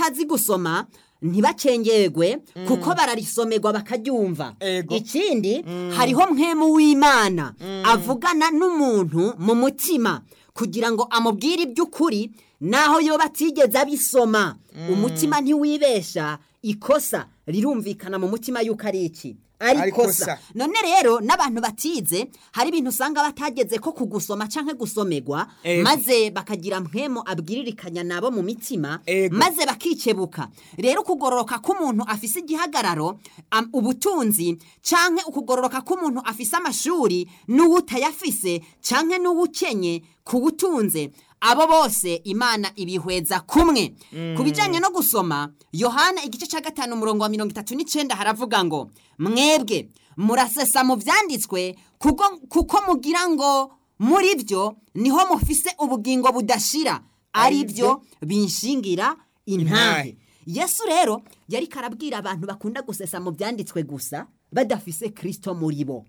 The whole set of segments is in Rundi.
batazi gusoma ntibacengerwe kuko bararisomerwa bakaryumva Ego. ikindi hariho mwemu w'imana avugana n'umuntu mu mutima kugira ngo amubwire iby'ukuri naho yoba atigeze abisoma umutima ntiwibesha ikosa rirumvikana mu mutima yuko ari iki ari Ari ikosa ikosa. none rero n'abantu batize hari ibintu usanga batageze ko kugusoma canke gusomerwa Ego. maze bakagira mpwemo abwiririkanya nabo mu mitima Ego. maze bakikebuka rero ukugororoka k'umuntu afise igihagararo am- ubutunzi canke ukugororoka k'umuntu afise amashuri n'uwutayafise canke n'uwukenye ku butunze abo bose imana ibihweza kumwe ku bijanye no gusoma yohana igice cya gatanu umurongo wa mirongo itatu n'icenda haravuga ngo mwebwe murasesa mu vyanditswe kuko, kuko mugira ngo muri byo niho mufise ubugingo budashira ari byo binshingira intahe Intahe. yesu rero yari karabwira abantu bakunda gusesa mu byanditswe gusa badafise kristo muri bo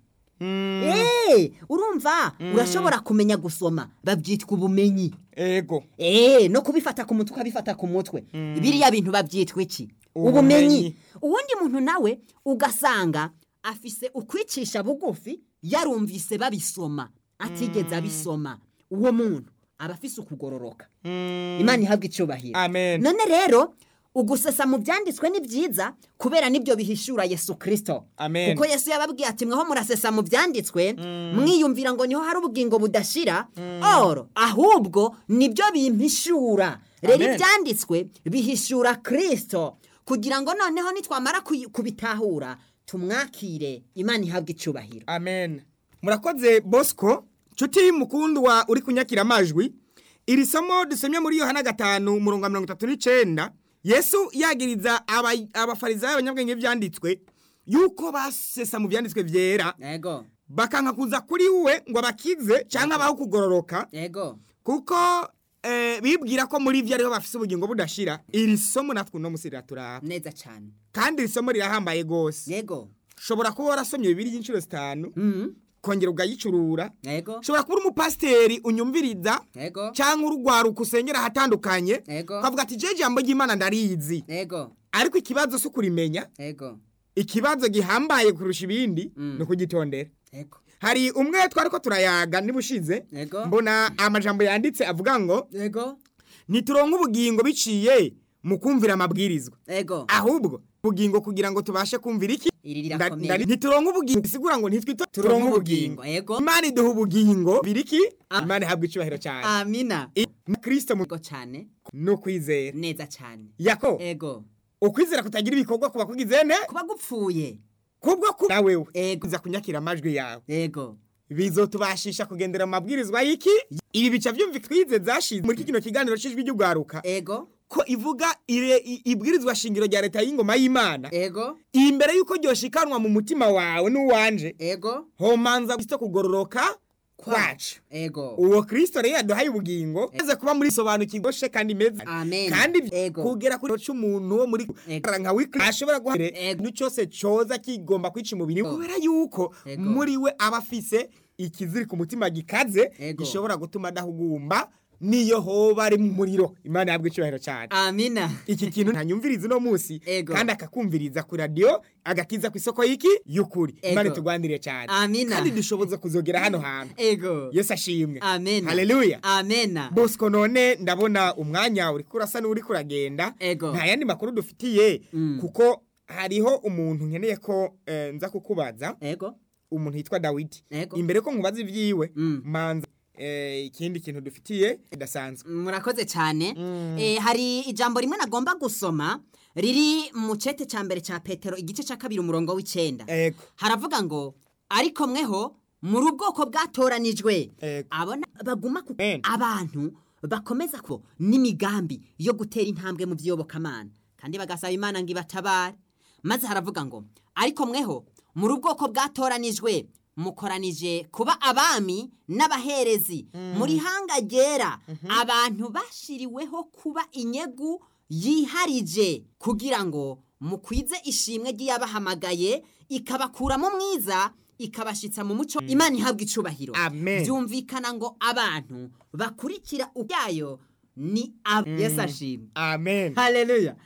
Eh, urumva urashobora kumenya gusoma babyitwa ubumenyi ego Eh, no kubifata ku mutwe ukabifata ku mutwe biriya bintu babyitwa iki Ubumenyi. ubumenyi uwundi muntu nawe ugasanga afise ukwicisha bugufi yarumvise babisoma atigeze abisoma uwo muntu aba afise ukugororoka imana ihabwa icyubahiro Amen. none rero ugusesa mu byanditswe ni byiza kubera nibyo bihishura yesu kirisito Amen. kuko yesu yababwiye ati mweho murasesa mu byanditswe mwiyumvira ngo niho hari ubugingo budashira oro ahubwo nibyo bimpishura rero Amen. ibyanditswe bihishura kirisito kugira ngo noneho nitwamara kuyi- kubitahura tumwakire imana ihabwa icyubahiro amen murakoze bosco nshuti mukundu wa uri kunyakira amajwi iri somo dusomye muri yohana gatanu umurongo wa mirongo itatu n'icenda yesu yagiriza aba- abafarisayo abanyabwenge byanditswe yuko basesa mu byanditswe byera yego bakanka kuza kuri we ngo abakize cyangwa abaho kugororoka yego kuko eh, bibwira ko muri byo ariho bafise ubugingo budashira iri somo natwe uno musi riraturaba neza cyane kandi iri somo rirahambaye rwose yego ushobora kuba warasomye bibiri y'inshuro zitanu Mhm. kongera ugayicurura yego ushobora kuba uri umupasiteri unyumviriza yego cyangwa urugwaruka usengera ahatandukanye Ego. ukavuga ati je jambo ry'imana ndarizi yego ariko ikibazo si ukurimenya yego ikibazo gihambaye kurusha ibindi Mm. ni ukugitondera yego hari umwe twari ko turayaga nibushize Ego. mbona amajambo yanditse avuga ngo yego ntituronke ubugingo biciye mu kumvira amabwirizwa yego ahubwo ubugingo kugira ngo tubashe kumvira iki iri Nda- rirakomeye ndari- ntituronke ubugingo bisigura ngo ntitwito Turonke turonke ubugingo, ubugingo yego. imana iduha ubugingo biriki Ah. imana ihabwa icyubahiro cyane amina I- mu kristo mu yego cyane no kwizera neza cyane yako ego ukwizera kutagira ibikorwa kuba kugize ne kuba gupfuye kubwo ku nawewe Ego. uza kunyakira amajwi yawe ego bizotubashisha kugendera mu mabwirizwa y'iki ibi bica byumva twize zashize muri kino kiganiro cy'ijwi ry'ugwaruka ego ko ivuga ire i- ibwirizwa shingiro rya leta y'ingoma y'imana ego imbere y'uko ryoshikanwa mu mutima wawe n'uwanje ego homanza kristo kugororoka kwacu ego uwo kristo rero yaduhaye ubugingo maze kuba muri sobanukirwa she kandi meza Amen. kandi Ego. kugera kuri cy'umuntu wo muri Ego. nka wikri ashobora guha Ego. ikintu cyose coza kigomba kwica umubiri Ego. kubera yuko Ego. muri we aba afise ikiziri ku mutima gikaze Ego. gishobora gutuma adahugumba niyo hoba ari mu muriro imana yabwo icyubahiro cyane amina iki kintu ntanyumviriza uno munsi Ego. kandi akakumviriza ku radiyo agakiza ku isoko y'iki y'ukuri Ego. imana itugwanire cyane Amina. kandi dushoboza kuzogera hano hantu ego yesu ashimwe amena haleluya amena bosco none ndabona umwanya uri kurasa n'uri kuragenda Ego. nta yandi makuru dufitiye Mm. kuko hariho umuntu nkeneye ko eh, nza kukubaza ego umuntu yitwa dawidi Ego. imbere ko nkubaza ibyiwe Mm. manza eh, ikindi kintu dufitiye kidasanzwe murakoze cyane Eh, hari ijambo rimwe nagomba gusoma riri mu cete cya mbere cya petero igice cya kabiri umurongo w'icyenda ego haravuga ngo ariko mweho muri ubwoko bwatoranijwe Ego. abona baguma ku Amen. abantu bakomeza ko n'imigambi yo gutera intambwe mu by'iyobokamana kandi bagasaba imana ngo ibatabare maze haravuga ngo ariko mweho muri ubwoko bwatoranijwe mukoranije kuba abami n'abaherezi muri hanga ryera abantu bashiriweho kuba inyegu yiharije kugira ngo mukwize ishimwe ry'iyabahamagaye ikabakuramo mwiza ikabashitsa mu muco imana ihabwa icubahiro Amen. byumvikana ngo abantu bakurikira ubyayo ni ab yesu ashimwe amen haleluya